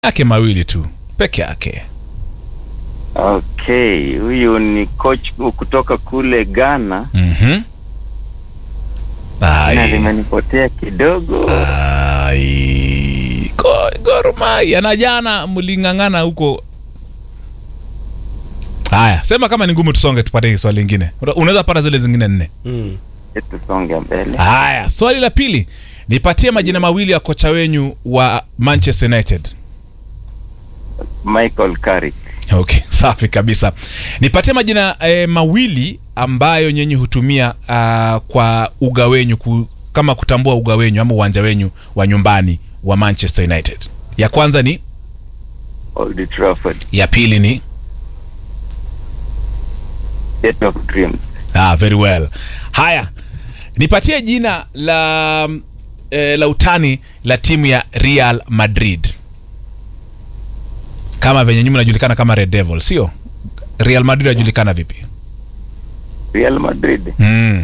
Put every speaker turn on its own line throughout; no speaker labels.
yake mawili tu peke yake.
Okay, huyu ni coach kutoka kule Ghana
Mhm.
na
Ai.
limenipotea kidogo.
Ai. Go- Gor Mahia na jana mling'ang'ana huko. Haya, sema kama ni ngumu tusonge tupate swali lingine. Una- Unaweza pata zile zingine nne.
Mm.
Tusonge mbele.
Haya, swali la pili. Nipatie majina mawili ya kocha wenyu wa Manchester United.
Michael Carrick.
Okay, safi kabisa. Nipatie majina eh, mawili ambayo nyenye hutumia ah, kwa uga wenyu ku, kama kutambua uga wenyu ama uwanja wenyu wa nyumbani wa Manchester United. Ya kwanza ni,
Old Trafford.
ya pili ni
State of Dreams.
Ah, very well. Haya, nipatie jina la eh, la utani la timu ya Real Madrid, kama venye nyuma inajulikana kama Red Devil, sio? Real Madrid inajulikana vipi?
Real Madrid.
Mm.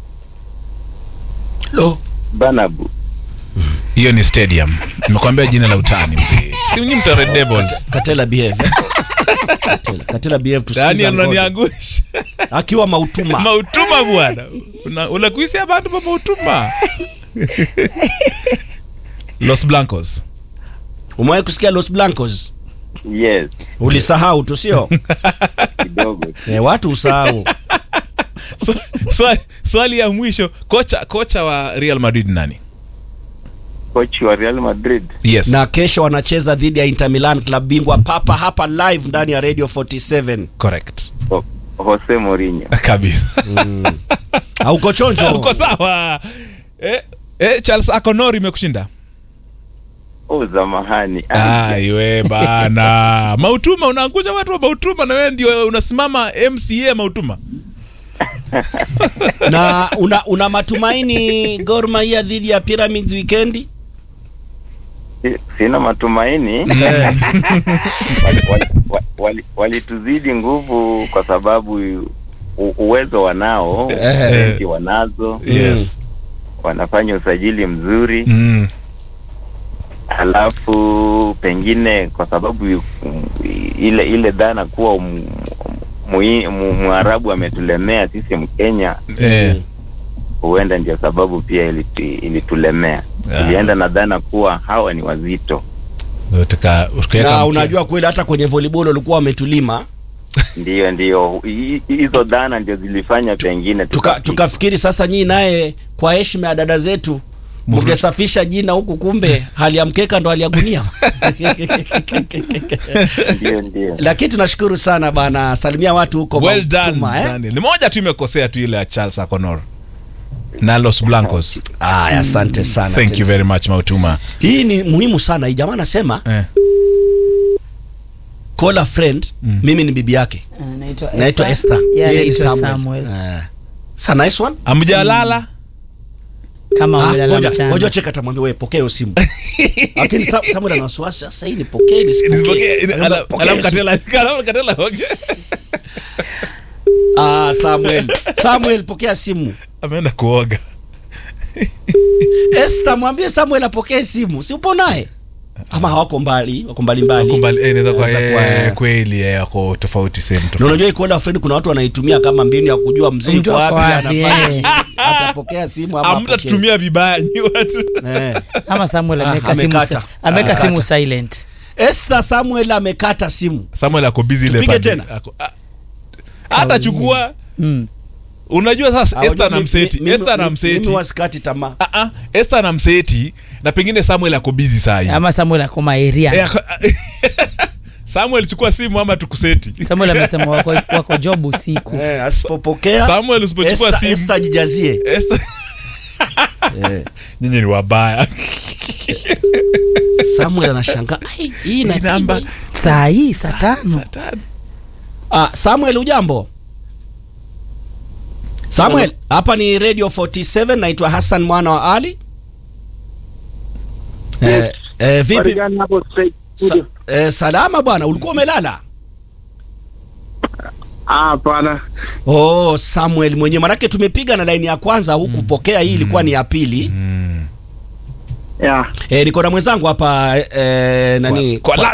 Lo.
Bernabeu.
Hiyo ni stadium. Nimekwambia jina la utani mzee. Si nyinyi mta Red Devils.
Katela behave. Katela, Katela behave tusikize
Daniel
ngoja.
unaniangusha.
Akiwa mautuma.
Mautuma bwana. Una unakuisia abantu ba mautuma. Los Blancos.
Umewahi kusikia Los Blancos?
Yes,
Ulisahau tu sio?
kidogo.
Eh, watu usahau.
So, swali, swali ya mwisho kocha kocha wa Real Madrid nani?
Coach wa Real Madrid.
Yes.
Na kesho wanacheza dhidi ya Inter Milan club bingwa papa hapa live ndani ya Radio 47.
Correct.
O- Jose Mourinho.
Kabisa.
Hauko chonjo?
Uko sawa. Eh, eh, Charles Akonori imekushinda.
Oh, zamahani.
Aiwe bana. Mautuma unaangusha watu wa Mautuma na wewe ndio unasimama MCA Mautuma.
na una, una matumaini Gor Mahia dhidi ya Pyramids weekendi?
Si- Sina matumaini.
Eh,
Walituzidi wali, wali, walituzidi nguvu kwa sababu u, uwezo wanao,
Eh.
talenti wanazo,
Yes.
wanafanya usajili mzuri.
Mm.
Halafu pengine kwa sababu mm, ile ile dhana kuwa m- mui- mu- Mwarabu ametulemea sisi Mkenya,
Eh.
huenda ndio sababu pia iliti- ilitulemea.
Ah.
Ilienda na dhana kuwa hawa ni wazito.
Tuka tukaweka
na
mkia.
unajua kweli hata kwenye volleyball walikuwa wametulima
Ndiyo, ndiyo, Hi- hizo dhana ndio zilifanya pengine
tuka,
tukapi-
tukafikiri sasa nyii naye kwa heshima ya dada zetu mngesafisha jina huku, kumbe hali ya mkeka ndo hali ya gunia.
Ndiyo, ndiyo.
Lakini tunashukuru sana bana, salimia watu huko
Well done,
Mautuma, eh?
Daniel. Ni moja tu imekosea tu ile ya Charles Akonor na Los Blancos.
Aya, asante sana.
Thank you very much Mautuma.
Hii ni muhimu sana. Hii jamaa anasema
Eh.
call a friend, mimi ni bibi yake.
Anaitwa
Naitwa Esther.
Yeah,
Yeye ni
anaitwa
Samuel.
Samuel.
Eh. Sa nice one.
Amjalala?
Kama
Ah,
umelala
ngoja
mchana.
ngoja cheka atamwambia wewe pokea hiyo simu. Lakini Sa- Samuel ana wasiwasi sasa hii nipokee nisipokee.
Nisipokee.
Anasema,
Ala-
pokea
alafu
hiyo simu.
Katela- alafu Katela, okay.
Ah, Samuel. Samuel pokea simu.
Ameenda kuoga.
Esther mwambie Samuel apokee simu. Si upo naye? Ama hawako mbali, wako mbali mbali.
Wako mbali- eh, inaweza kuwa,
Inaweza kuwa,
eh,
eh.
kweli eh, wako tofauti sehemu
Na
tofauti.
unajua iko call friend kuna watu wanaitumia kama mbinu ya kujua mzee
Mtu
yuko
ako
wapi
wapi,
anafanya.
eh.
Atapokea simu ama apokee.
Hamtatutumia vibaya nyi watu.
Eh.
Ama Samuel
Ah,
ameweka simu
amekata.
sa- ameweka
Amekata.
simu silent.
Esther Samuel amekata simu.
Samuel ako busy ile
Tupige
pande.
tena.
Ako- ah, Atachukua
Mm.
unajua sasa
Ah,
Esther
unajua
na
mimi-
mseti.
mimi-
Esther na
mimi-
mseti.
Mimi wasikati tamaa.
Ah ah, Esther na mseti na pengine Samuel ako busy saa hii.
Ama Samuel akoma
Eh,
area.
ako- Samuel chukua simu ama tukuseti.
Samuel amesema wako, wako job usiku.
Eh, asipopokea
Samuel usipochukua
Esther,
simu.
Esther jijazie.
Esther
Eh,
nyinyi ni wabaya.
Samuel anashangaa. "Ai, Hii ina
Hii namba
Saa hii saa tano.
saa tano.
Ah, Samuel ujambo? Samuel, hapa ni Radio 47 naitwa Hassan mwana wa Ali. Eh, eh, vipi?
Marijani hapo straight
Sa,
studio.
eh, salama bwana, ulikuwa umelala?
Ah, hapana.
Oh, Samuel mwenyewe, manake tumepiga na laini ya kwanza hukupokea, hii ilikuwa ni ya pili.
Mm.
ya
E, niko na mwenzangu hapa e, nani
Kwa- kwa